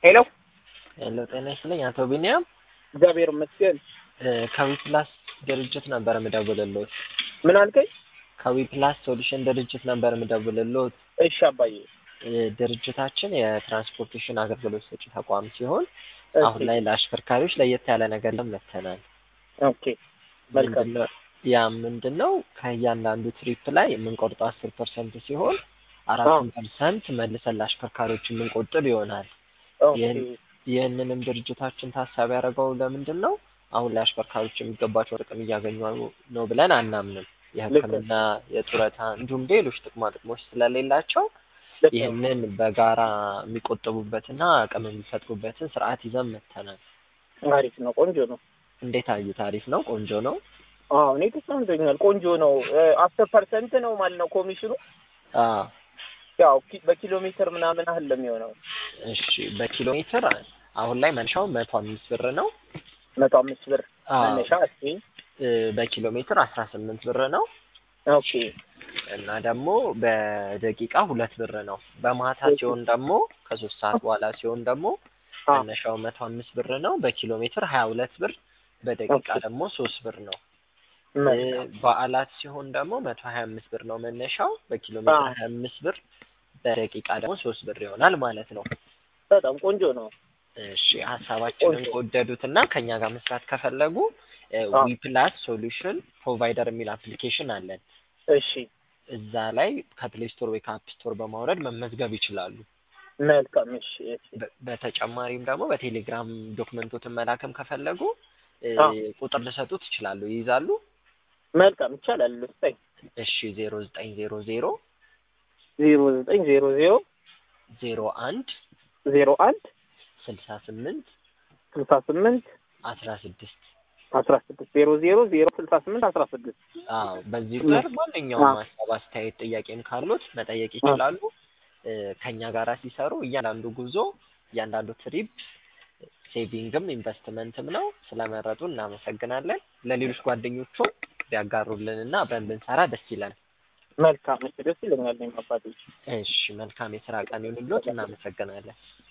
ሄሎ ሄሎ ጤና ይስጥልኝ አቶ ቢኒያም እግዚአብሔር ይመስገን። ከዊፕላስ ድርጅት ነበር የምደውልልዎት። ምን አልከኝ? ከዊፕላስ ሶሉሽን ድርጅት ነበር የምደውልልዎት። እሺ አባዬ። ድርጅታችን የትራንስፖርቴሽን አገልግሎት ሰጪ ተቋም ሲሆን እሺ፣ አሁን ላይ ለአሽከርካሪዎች ለየት ያለ ነገር ይዘን መጥተናል። ኦኬ መልካም። ምንድነው ያ ምንድን ነው ከእያንዳንዱ ትሪፕ ላይ የምንቆርጠው አስር ፐርሰንት ሲሆን አራቱን ፐርሰንት መልሰን ለአሽከርካሪዎች የምንቆጥብ ይሆናል። ኦኬ ይህን- ይህንንም ድርጅታችን ታሳቢ ያደረገው ለምንድን ነው አሁን ላይ አሽከርካሪዎች የሚገባቸው ጥቅም እያገኙ ነው ብለን አናምንም። የሕክምና፣ የጡረታ እንዲሁም ሌሎች ጥቅማ ጥቅሞች ስለሌላቸው ልክ ነው። ይህንን በጋራ የሚቆጥቡበትና አቅም የሚፈጥሩበትን ስርዓት ይዘን መጥተናል። አሪፍ ነው፣ ቆንጆ ነው። እንዴት አዩት? አሪፍ ነው፣ ቆንጆ ነው። አዎ እኔ ተስማምቶኛል። ቆንጆ ነው። አስር ፐርሰንት ነው ማለት ነው ኮሚሽኑ። አዎ ያው ኪ- በኪሎ ሜትር ምናምን ያህል ነው የሚሆነው። እሺ በኪሎ ሜትር አሁን ላይ መነሻው መቶ አምስት ብር ነው። መቶ አምስት ብር አዎ መነሻ። እሺ እ፣ በኪሎ ሜትር አስራ ስምንት ብር ነው ኦኬ እና ደግሞ በደቂቃ ሁለት ብር ነው። በማታ እሺ። ሲሆን ደግሞ ከሶስት ሰዓት በኋላ ሲሆን ደግሞ አ መነሻው መቶ አምስት ብር ነው። በኪሎ ሜትር ሀያ ሁለት ብር፣ በደቂቃ ኦኬ። ደግሞ ሶስት ብር ነው። እ፣ መልካም በዓላት ሲሆን ደግሞ መቶ ሀያ አምስት ብር ነው መነሻው። በኪሎ ሜትር አ ሀያ አምስት ብር፣ በደቂቃ ደግሞ ሶስት ብር ይሆናል ማለት ነው። በጣም ቆንጆ ነው። እሺ ሀሳባችንን ቆንጆ። ከወደዱት እና ከኛ ጋር መስራት ከፈለጉ አ ዊፕላስ ሶሉሽን ፕሮቫይደር የሚል አፕሊኬሽን አለን። እሺ እዛ ላይ ከፕሌይ ስቶር ወይ ከአፕ ስቶር በማውረድ መመዝገብ ይችላሉ። መልካም። እሺ እሺ በ- በተጨማሪም ደግሞ በቴሌግራም ዶክመንቶትን መላክም ከፈለጉ እ፣ አ ቁጥር ልሰጡት ይችላሉ። ይይዛሉ? መልካም ይቻላል። ስጠኝ እሺ ዜሮ ዘጠኝ ዜሮ ዜሮ ዜሮ ዘጠኝ ዜሮ ዜሮ ዜሮ አንድ ዜሮ አንድ ስልሳ ስምንት ስልሳ ስምንት አስራ ስድስት አስራ ስድስት ዜሮ ዜሮ ዜሮ ስልሳ ስምንት አስራ ስድስት አዎ በዚህ ቁጥር ማንኛውም አ ሀሳብ፣ አስተያየት፣ ጥያቄም ካሉት መጠየቅ አ ይችላሉ። እ፣ ከኛ ጋራ ሲሰሩ እያንዳንዱ ጉዞ እያንዳንዱ ትሪፕ ሴቪንግም ኢንቨስትመንትም ነው። ስለመረጡ እናመሰግናለን። ለሌሎች ጓደኞቹ ቢያጋሩልን እና አብረን ብንሰራ ደስ ይላል። መልካም። እሺ ደስ ይለኛል። እኔም አባቴ እሺ መልካም የስራ ቀን ይሁንልዎት። እናመሰግናለን።